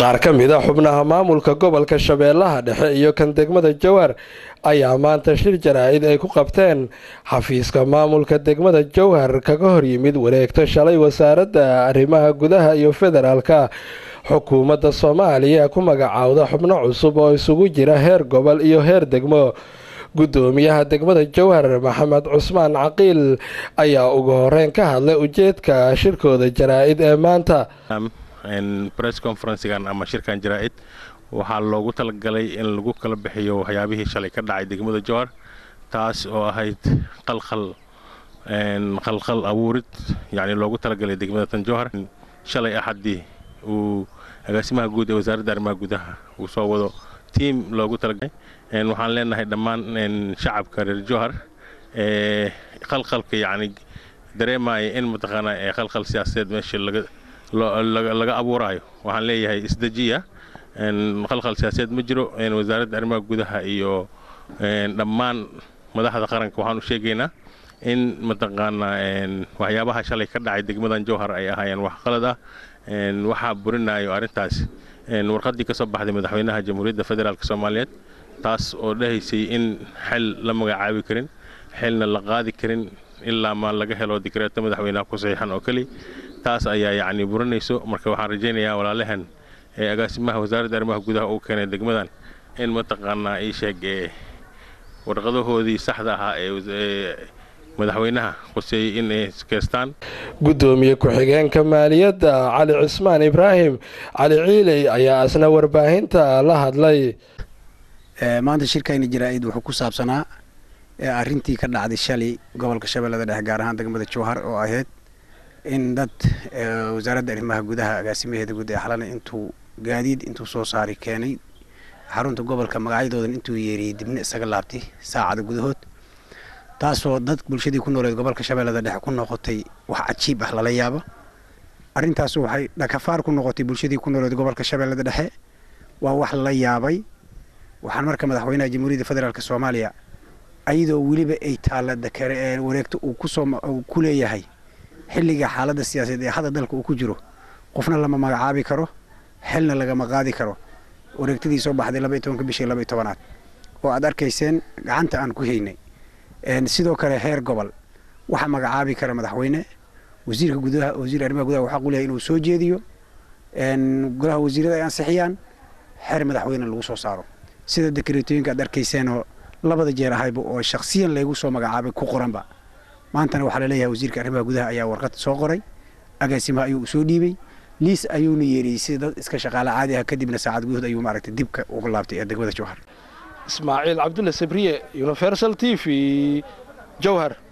qaar ka mid a xubnaha maamulka gobolka shabeellaha dhexe iyo kan degmada jowhar ayaa maanta shir jaraa'id ay ku qabteen xafiiska maamulka degmada jowhar kaga hor yimid wareegto shalay wasaaradda arrimaha gudaha iyo federaalka xukuumadda soomaaliya ku magacaawda xubno cusub oo isugu jira heer gobol iyo heer degmo gudoomiyaha degmada jowhar maxamed cusmaan caqiil ayaa ugu horeyn ka hadlay ujeedka shirkooda jaraa'id ee maanta bress conferencegan ama shirkan jaraa'id waxaa loogu talagalay in lagu kala bixiyo waxyaabihii shalay ka dhacay degmada jowhar taas oo ahayd qalqal qalqal abuurid yacni loogu talagalay degmada tan jowhar shalay axaddii uu agaasimaha guud ee wasaaradda arrimaha gudaha uu soo wado tiim loogu talagalay waxaan leenahay dhammaan shacabka reer jowhar ee qalqalka yacni dareemaya in mataqaanaa ee qalqal siyaasadeed meesha laga laga abuuraayo waxaan leeyahay isdejiya qalqal siyaasadeed ma jiro wasaaradda arrimaha gudaha iyo dhammaan madaxda qaranka waxaan u sheegaynaa in mataqaanaa waxyaabaha shalay ka dhacay degmadan jowhar ay ahaayeen wax qalad ah waxaa burinayo arrintaas warqaddii ka soo baxday madaxweynaha jamhuuriyadda federaalk soomaaliyeed taas oo dhahaysay in xil la magacaabi karin xilna la qaadi karin ilaa maa laga helo dikreeto madaxweynaha ku saxiixan oo keli taas ayaa yacni burinayso marka waxaan rajaynayaa walaalahan ee agaasimaha wasaaradda arrimaha gudaha uu keenay degmadan in mataqaanaa ii sheeg ee warqadahoodii saxda ahaa ee madaxweynaha quseeyey in ay keestaan gudoomiye ku-xigeenka maaliyadda cali cismaan ibraahim cali ciiley ayaa asna warbaahinta la hadlay maanta shirkayna jaraa'id wuxuu ku saabsanaa arrintii ka dhacday shalay gobolka shabeellada dhexe gaar ahaan degmada jowhar oo ahayd in dad wasaaradda arrimaha gudaha agaasimaheeda guud ee xalana intuu gaadiid intuu soo saari keenay xarunta gobolka magacyadoodan intuu yeeriyey dibna isaga laabtay saacada gudahood taasoo dad bulshadii ku nooleed gobolka shabeellada dhexe ku noqotay wax cajiib ah lala yaabo arrintaas waxay dhakafaar ku noqotay bulshadii ku nooleed gobolka shabeellada dhexe waa wax lala yaabay waxaan marka madaxweynaha jamhuuriyadda federaalk soomaaliya ayadoo weliba ay taalla wareegto uu kusoo ku leeyahay xilliga xaaladda siyaasadeed ee hadda dalka uu ku jiro qofna lama magacaabi karo xilna lagama qaadi karo wareegtadii soo baxday laba iyo tobanka bishii laba iyo tobanaad oo aad arkayseen gacanta aan ku haynay sidoo kale heer gobol waxaa magacaabi kara madaxweyne wasiirka gudaha wasiir arrimaha gudaha waxaa quleyahay inuu soo jeediyo golaha wasiirada ay ansixiyaan xeer madaxweyne lagu soo saaro sida dekreetooyinka aad arkayseenoo labada jeer ahayba oo shakhsiyan laygu soo magacaabay ku qoranba maantana waxaa laleeyahay wasiirka arrimaha gudaha ayaa warqad soo qoray agaasimaha ayuu soo dhiibay liis ayuuna yeeriyey sida dad iska shaqaale caadi ah kadibna saacad gudahood ayuu maaragtay dibka uga laabtay ee degmada jowhar ismaaciil cabdulle sabriye universal t v jowhar